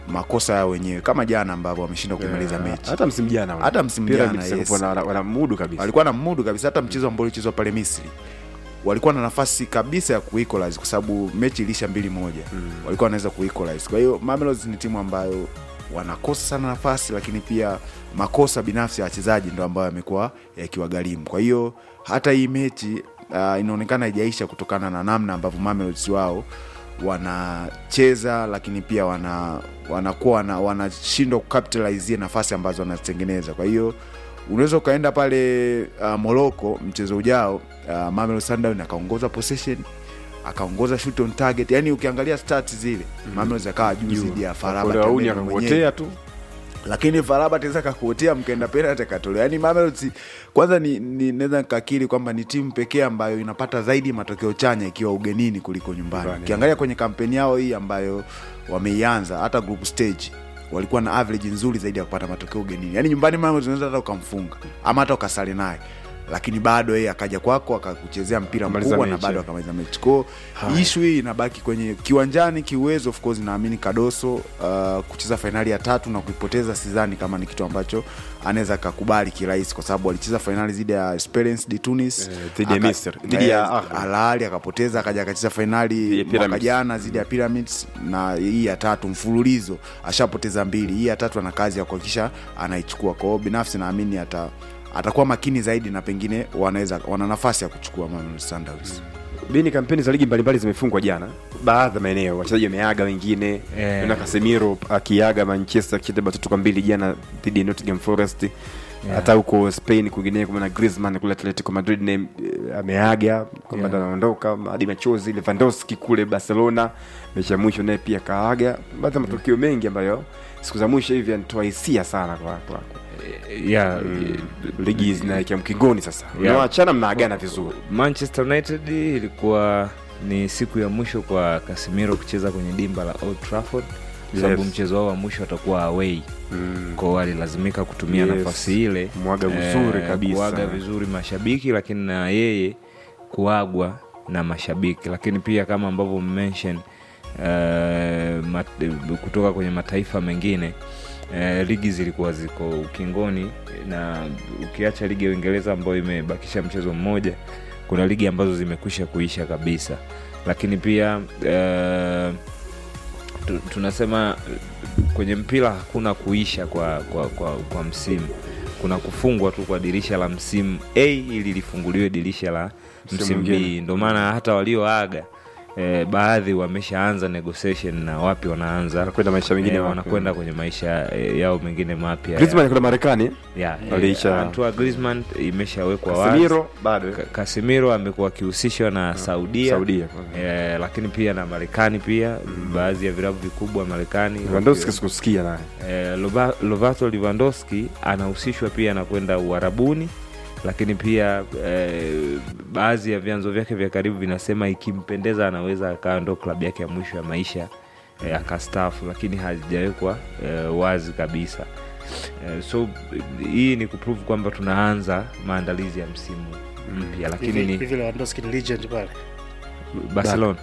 makosa yao wenyewe kama jana ambavyo wameshindwa kumaliza mechi hata msimu jana ule. Hata msimu Pyramids jana, walikuwa yes. wana- wana mudu kabisa walikuwa na mudu kabisa hata mchezo ambao ulichezwa pale misri walikuwa na nafasi kabisa ya kuequalize kwa sababu mechi ilisha mbili moja mm. walikuwa wanaweza kuequalize kwa hiyo Mamelodi ni timu ambayo wanakosa sana nafasi lakini pia makosa binafsi ya wachezaji ndo ambayo yamekuwa yakiwagharimu kwa hiyo hata hii mechi uh, inaonekana haijaisha kutokana na namna ambavyo Mamelodi wao wanacheza lakini pia wana wanakuwa wana, wanashindwa kucapitalize nafasi ambazo wanazitengeneza kwa hiyo unaweza ukaenda pale uh, Morocco mchezo ujao uh, Mamelodi Sundowns akaongoza possession akaongoza shoot on target yani ukiangalia stats zile mm. Mamelodi akawa juu zidi ya Faraba Kole wauni Tameno mwenyewe akakuotea tu lakini Faraba taweza kakuotea mkaenda penalty akatolewa. Yani Mamelodi kwanza ni, ni naweza nikakiri kwamba ni timu pekee ambayo inapata zaidi matokeo chanya ikiwa ugenini kuliko nyumbani. Nyumbani, Ukiangalia kwenye kampeni yao hii ambayo wameianza hata group stage walikuwa na average nzuri zaidi ya kupata matokeo ugenini. Yani nyumbani Mamelodi unaweza hata ukamfunga ama hata ukasali naye lakini bado yeye akaja kwako akakuchezea mpira Akamaliza mkubwa na mechi. bado akamaliza mechi kwao ishu hii inabaki kwenye kiwanjani kiuwezo of course naamini kadoso uh, kucheza fainali ya tatu na kuipoteza sidhani kama ni kitu ambacho anaweza akakubali kirahisi kwa sababu alicheza fainali dhidi ya Esperance de Tunis Eh, dhidi ya aka- Misri, dhidi ya eh, Ahly. Al Ahly akapoteza akaja akacheza fainali ya mwaka Pyramids. jana dhidi ya Pyramids na hii ya tatu mfululizo ashapoteza mbili hii ya tatu ana kazi ya kuhakikisha anaichukua kwao binafsi naamini ata atakuwa makini zaidi na pengine wanaweza wana nafasi ya kuchukua Mamelodi Sundowns bini kampeni za ligi mbalimbali zimefungwa jana baadhi ya maeneo wachezaji wameaga wengine Eh. naona Casemiro akiaga Manchester akicheza bao tatu kwa mbili jana dhidi ya Nottingham Forest hata huko Spain kwingineko kuna Griezmann kule Atletico Madrid naye eh, ameaga kwamba ndo anaondoka hadi machozi Lewandowski kule Barcelona mechi ya mwisho naye pia kaaga baadhi ya matukio mengi ambayo siku za mwisho hivi yanatoa hisia sana kwa kwa yeah, ligi zinaelekea mkingoni sasa Yeah. mnaachana mnaagana vizuri Manchester United ilikuwa ni siku ya mwisho kwa Casemiro kucheza kwenye dimba la Old Trafford kwa sababu Yes. mchezo wao wa mwisho atakuwa away mm. kwao alilazimika kutumia Yes. nafasi ile Mwaga vizuri kabisa. kuaga vizuri mashabiki lakini na yeye kuagwa na mashabiki lakini pia kama ambavyo mmention uh, mat, kutoka kwenye mataifa mengine uh, ligi zilikuwa ziko ukingoni na ukiacha ligi ya uingereza ambayo imebakisha mchezo mmoja kuna ligi ambazo zimekwisha kuisha kabisa lakini pia uh, tu- tunasema uh, kwenye mpira hakuna kuisha kwa, kwa, kwa, kwa msimu kuna kufungwa tu kwa dirisha la msimu a ili lifunguliwe dirisha la Msimu msimu mwingine. b ndio maana hata walioaga eh, baadhi wameshaanza negotiation na wapi wanaanza Wanakwenda maisha mengine eh, mapya. wanakwenda kwenye maisha eh, yao mengine mapya Griezmann kwenda Marekani yeah, Waliisha- Antoine Griezmann imeshawekwa wazi Casemiro bado Ka- Casemiro amekuwa akihusishwa na Saudia, Saudia eh, lakini pia na Marekani pia baadhi ya vilabu vikubwa Marekani Lewandowski sikusikia naye eh, Loba- Lovato Lewandowski anahusishwa pia na kwenda Uarabuni, lakini pia eh, baadhi ya vyanzo vyake vya karibu vinasema ikimpendeza anaweza akawa ndo klabu yake ya mwisho ya maisha eh, akastaafu, lakini hazijawekwa eh, wazi kabisa. Eh, so hii ni kuprove kwamba tunaanza maandalizi ya msimu mpya, lakini hivi ni hivi Lewandowski ni legend pale Barcelona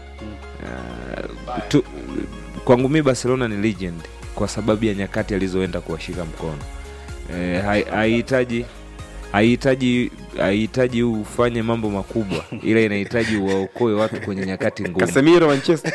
uh, tu, kwangu mi Barcelona ni legend kwa sababu ya nyakati alizoenda kuwashika mkono Eh, hai- haihitaji haihitaji haihitaji ufanye mambo makubwa ila inahitaji uwaokoe watu kwenye nyakati ngumu Casemiro Manchester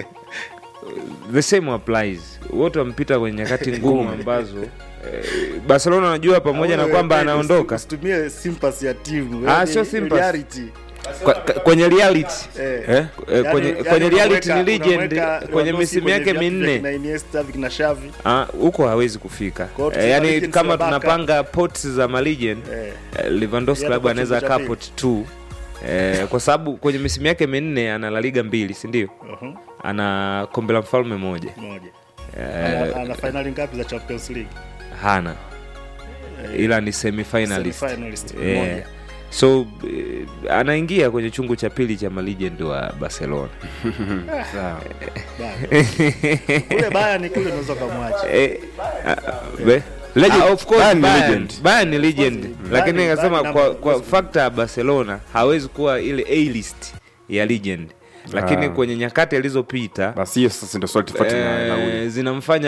the same applies wote wampita kwenye nyakati ngumu ambazo eh, barcelona anajua pamoja na Wewe, kwamba wewe, anaondoka usitumie sympathy ya timu Ah, Yaani sio sympathy. reality. Kwa- ka- kwenye reality Eh. eh? eh, Yaani- kwenye, yaani kwenye reality ni unamweka- legend unamweka kwenye Lewandowski misimu kwenye yake viatu vya minne kina Iniesta, vikina Xavi. Ah, huko hawezi kufika Kwa hiyo eh, tuseme yani legends kama wa Barca. tunapanga pots za malegend Eh. eh, Lewandowski Yeye labda atakuwa anaweza chombo cha akaa pili. pot t eh, kwa sababu kwenye misimu yake minne ana La Liga mbili si ndio Mhm. ana kombe la mfalme moja Moja. eh, Ana- ana finali ngapi za Champions League? hana ila ni semifinalist Semi-finalist, Eh, moja. so eh, anaingia kwenye chungu cha pili cha malegend wa barcelona Sawa. Bado. Kule Bayern kule unaweza kumwacha. Eh, ah, we- Legend. Ah, of course, Bayern ni Bayern- legend. Bayern ni legend Bayern- lakini Bayern nikasema number- kwa, kwa fakta ya barcelona hawezi kuwa ile a list ya legend lakini Ah. kwenye nyakati alizopita basi hiyo sasa ndio swali tofauti na na huyu. eh, zinamfanya